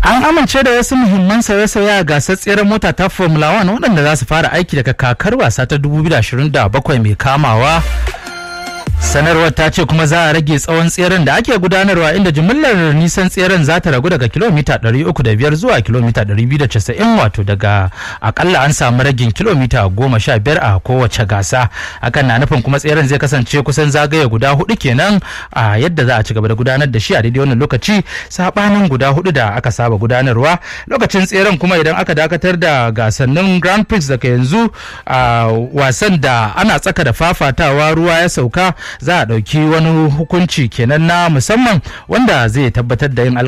An amince da wasu muhimman sauye-sauye a gasar tseren mota ta Formula 1 waɗanda za su fara aiki daga kakar wasa ta 2027 mai kamawa. sanarwar ta ce kuma za a rage tsawon tseren da ake gudanarwa inda jimillar nisan tseren za ta ragu daga kilomita 305 zuwa kilomita 290 wato daga akalla an samu ragin kilomita 15 a kowace gasa hakan na nufin kuma tseren zai kasance kusan zagaye guda hudu kenan a yadda za a ci gaba da gudanar da shi a daidai wannan lokaci sabanin guda hudu da aka saba gudanarwa lokacin tseren kuma idan aka dakatar da gasannin grand prix daga yanzu a wasan da ana tsaka da fafatawa ruwa ya sauka za a ɗauki wani hukunci kenan na musamman wanda zai tabbatar da yin